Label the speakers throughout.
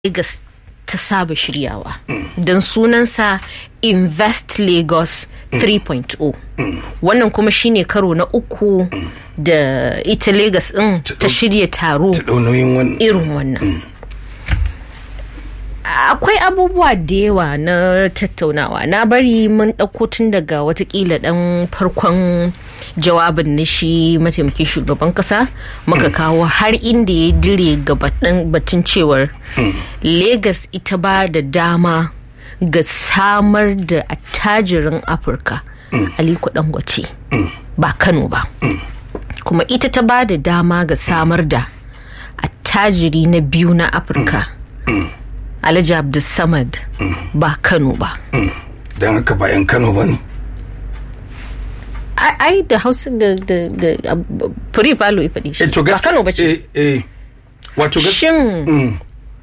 Speaker 1: Lagos ta saba shiryawa don sunansa invest lagos 3.0 wannan kuma shine karo na uku da ita lagos din ta shirya taro
Speaker 2: ta ɗau nauyin wannan
Speaker 1: irin wannan akwai abubuwa da yawa na tattaunawa na bari mun ɗauko tun daga watakila ɗan farkon jawabin na shi mataimakin shugaban kasa muka kawo har inda ya dire ga batun cewar Legas ita ba da dama ga samar da attajirin afirka aliko dangote ba kano ba kuma ita ta ba da dama ga samar da attajiri na biyu na afirka alhaji abdulsamad ba kano ba
Speaker 2: don haka ba 'yan kano ba ne
Speaker 1: ai da hausa da da da fure falo ya faɗi shi
Speaker 2: to
Speaker 1: ba
Speaker 2: gaskiya
Speaker 1: kano ba ce
Speaker 2: eh, eh. wato gaskiya
Speaker 1: shin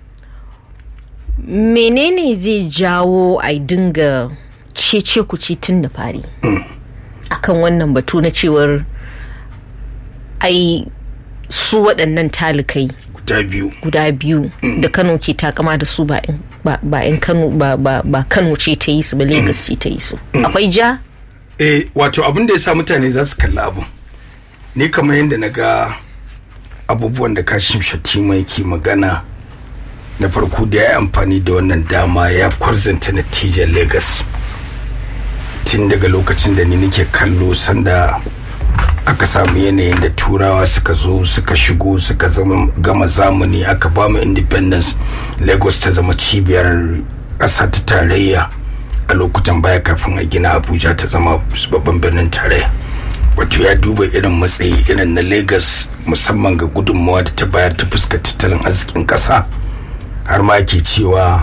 Speaker 1: menene zai jawo a dinga cece kuci tun da fari akan wannan batu na cewar ai su waɗannan talikai
Speaker 2: guda biyu
Speaker 1: guda biyu da kano ke takama da su ba in- ba ba in kano ba ba ba kano ce ta yi su ba lagos ce ta yi su akwai ja
Speaker 2: eh wato abin da ya sa mutane za su kalli abin ni kamar yadda na ga abubuwan da kashim shatima yake magana na farko da ya yi amfani da wannan dama ya kwarzanta natijar lagos tun daga lokacin da ni nake kallo sanda aka samu yanayin da turawa suka zo suka shigo suka zama gama zamani aka ba mu independence lagos ta zama cibiyar ƙasa ta tarayya a lokutan baya kafin a gina abuja ta zama babban birnin tarayya wato ya duba irin matsayi irin na lagos musamman ga gudunmawa da ta bayar ta fuskar tattalin arzikin ƙasa har ma ke cewa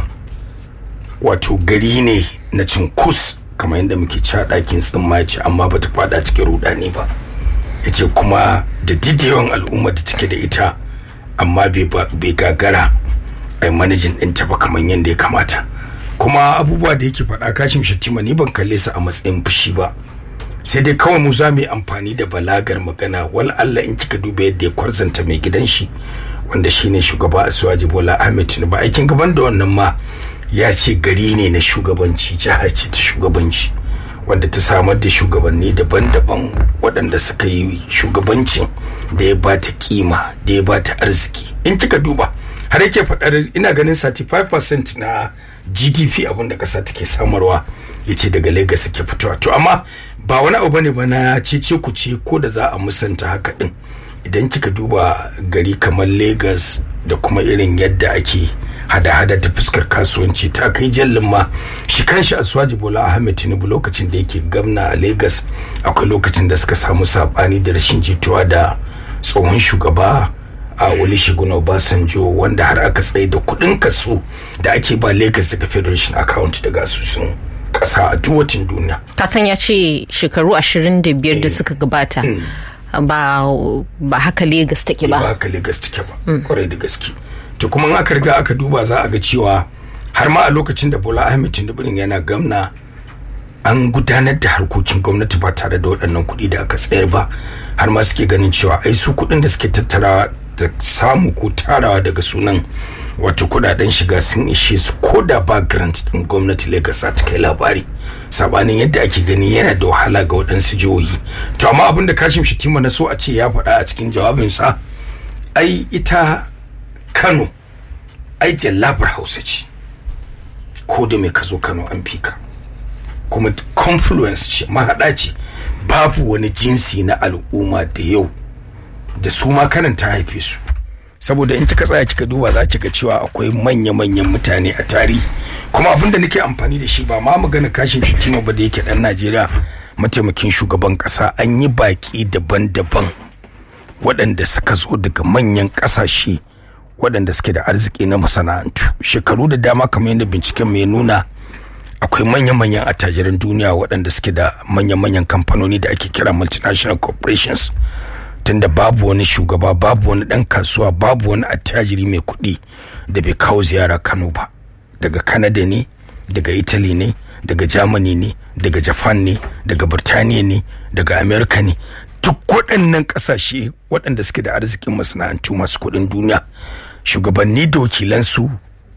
Speaker 2: wato gari ne na cinkus kamar yadda muke ci a ɗakin tsimmaci amma ba ta fada cikin rudani ba ya ce kuma da didiyon al'umma da take da ita amma bai ba- bai gagara a manajin ɗinta ba kamar yadda ya kamata kuma abubuwa da yake faɗa kashin shatima ni ban kalle su a matsayin fushi ba sai dai kawai mu za mu yi amfani da balagar magana wal Allah in kika duba yadda ya kwarzanta mai gidan shi wanda shine shugaba Asuwaji Bola Ahmed Tinubu aikin gaban da wannan ma ya ce gari ne na shugabanci jiha ce ta shugabanci wanda ta samar da shugabanni daban-daban waɗanda suka yi shugabancin da ya bata kima da ya bata arziki in kika duba har yake faɗar ina ganin 35% na gdp abin da ƙasa take samarwa ya ce daga lagos suke fitowa to amma ba wani abu bane ba na cece ku ce ko da za a musanta haka din idan kika duba gari kamar lagos da kuma irin yadda ake hada-hada ta fuskar kasuwanci ta kai jallin ma shi kanshi asuwaji bola ahmed tinubu lokacin da yake gamna a lagos akwai lokacin da suka samu sabani da rashin jituwa da tsohon shugaba a olusegun obasanjo wanda har aka tsaye da kudin kaso da ake ba lagos daga federation account daga asusun kasa a duk watan duniya
Speaker 1: kasan ya ce shekaru 25 da suka gabata ba ba haka Legas take
Speaker 2: ba
Speaker 1: ba
Speaker 2: haka Legas take ba kwarai da gaske to kuma in aka riga aka duba za a ga cewa har ma a lokacin da Bola Ahmed Tinubu yana gamna an gudanar da harkokin gwamnati ba tare da waɗannan kuɗi da aka tsayar ba har ma suke ganin cewa ai su kuɗin da suke tattarawa da samu ko tarawa daga sunan wato kuɗaɗen shiga sun ishe su ko da ba grant ɗin gwamnati Lagos ta kai labari sabanin yadda ake gani yana da wahala ga waɗansu jihohi to amma abin da Kashim Shatima na so a ce ya faɗa a cikin jawabinsa ai ita Kano ai jallabar Hausa ce ko da mai ka zo Kano an fika kuma confluence ce mahaɗa ce babu wani jinsi na al'umma da yau da su ma kanan ta haife su saboda in kika tsaya kika duba za ki ga cewa akwai manya-manyan mutane a tarihi kuma abin da nake amfani da shi ba ma magana kashin shitima ba da yake dan najeriya mataimakin shugaban kasa an yi baki daban-daban waɗanda suka zo daga manyan ƙasashe waɗanda suke da arziki na masana'antu shekaru da dama kamar yadda binciken mai nuna akwai manya-manyan attajiran duniya waɗanda suke da manya-manyan kamfanoni da ake kira multinational corporations tunda babu wani shugaba babu wani ɗan kasuwa babu wani attajiri mai kuɗi da bai kawo ziyara kano ba daga canada ne daga italy ne daga germany ne daga japan ne daga birtaniya ne daga america ne duk waɗannan ƙasashe waɗanda suke da arzikin masana'antu masu kuɗin duniya shugabanni da wakilansu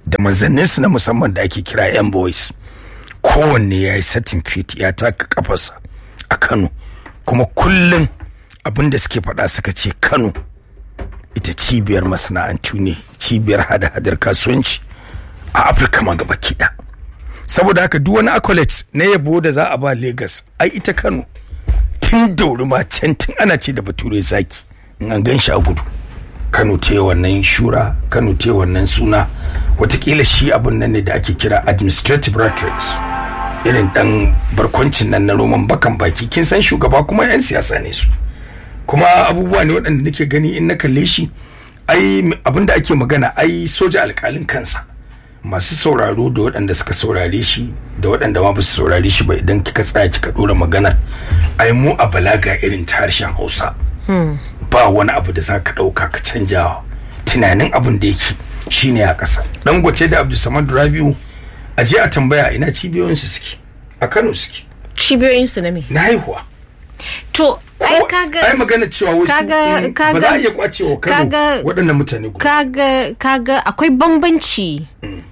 Speaker 2: da manzanninsu na musamman da ake kira yan boys kowanne ya yi satin fit ya taka kafarsa a kano kuma kullum abin da suke faɗa suka ce kano ita cibiyar masana'antu ne cibiyar hada-hadar kasuwanci a afirka ma gaba kiɗa saboda haka duk wani accolades na yabo da za a ba lagos ai ita kano tun dauri ma can tun ana ce da bature zaki in an gan shi a gudu kano ta yi wannan shura kano ta yi wannan suna watakila shi abun nan ne da ake kira administrative rhetorics irin dan barkwancin nan na roman bakan baki kin san shugaba kuma yan siyasa ne su kuma abubuwa ne waɗanda nake gani in na kalle shi ai abin da ake magana ai soja alkalin kansa masu sauraro da waɗanda suka saurare shi da waɗanda ma ba su saurare shi ba idan kika tsaya kika ɗora maganar ai mu a balaga irin ta harshen hausa ba wani abu da za ka ɗauka ka canja tunanin abin da yake shine a ƙasa dangote da abdulsamad rabiu a je a tambaya ina cibiyoyinsu suke a kano suke
Speaker 1: cibiyoyinsu na me
Speaker 2: na haihuwa
Speaker 1: to ai kaga
Speaker 2: ai magana cewa wasu
Speaker 1: kaga-
Speaker 2: mm, ba
Speaker 1: kaga-
Speaker 2: za a iya kwacewa kano
Speaker 1: kaga-
Speaker 2: waɗannan mutane guda
Speaker 1: kaga kaga akwai bambanci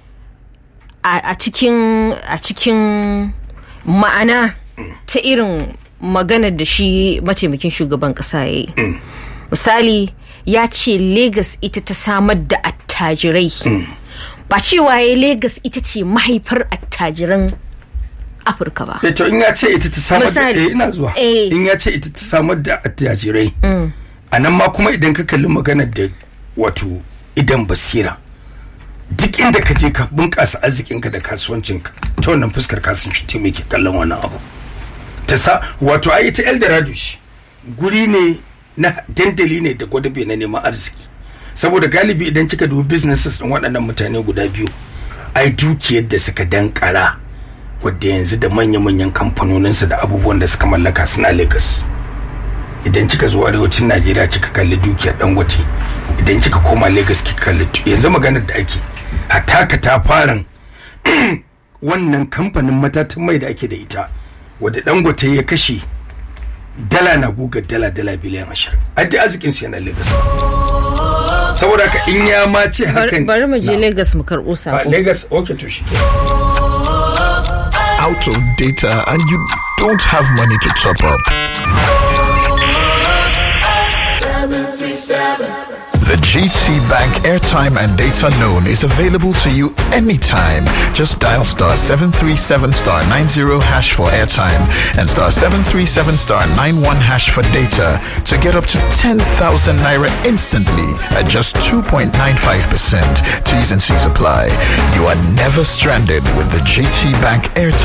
Speaker 1: a a cikin a cikin ma'ana ta irin maganar da shi mataimakin shugaban kasa ya yi misali ya ce Legas ita ta samar da attajirai ba cewa ya Legas ita ce mahaifar attajiran afirka ba
Speaker 2: Eh, to in ya ce ita ta samar da
Speaker 1: Misali.
Speaker 2: eh, ina zuwa
Speaker 1: Eh.
Speaker 2: in ya ce ita ta samar da attajirai a nan ma kuma idan ka kalli maganar da wato idan basira duk inda ka je ka bunƙasa arzikinka da kasuwancinka ta wannan fuskar kasuwanci ta mai ke kallon wannan abu ta sa wato ai ita eldorado ce guri ne na dandali ne da gwadabe na neman arziki saboda galibi idan kika dubi businesses din waɗannan mutane guda biyu ai dukiyar da suka dankara wadda yanzu da manya-manyan kamfanoninsu da abubuwan da suka mallaka suna lagos idan kika zo arewacin najeriya kika kalli dukiyar dangote idan kika koma lagos kika kalli tu- yanzu maganar da ake hatta ka ta faran wannan kamfanin matatan mai da ake da ita wadda dangote ya kashe dala na gugar dala dala biliyan ashirin addi arzikin su yana lagos saboda haka in ya ma ce hakan
Speaker 1: bari mu je
Speaker 2: Na.
Speaker 1: Legas mu karɓo
Speaker 2: Ba,
Speaker 1: sako
Speaker 2: lagos okay to shi
Speaker 3: out of data and you don't have money to top up. The GT Bank airtime and data loan is available to you anytime. Just dial star 737 star 90 hash for airtime and star 737 star 91 hash for data to get up to 10,000 naira instantly at just 2.95%. T's and C's apply. You are never stranded with the GT Bank airtime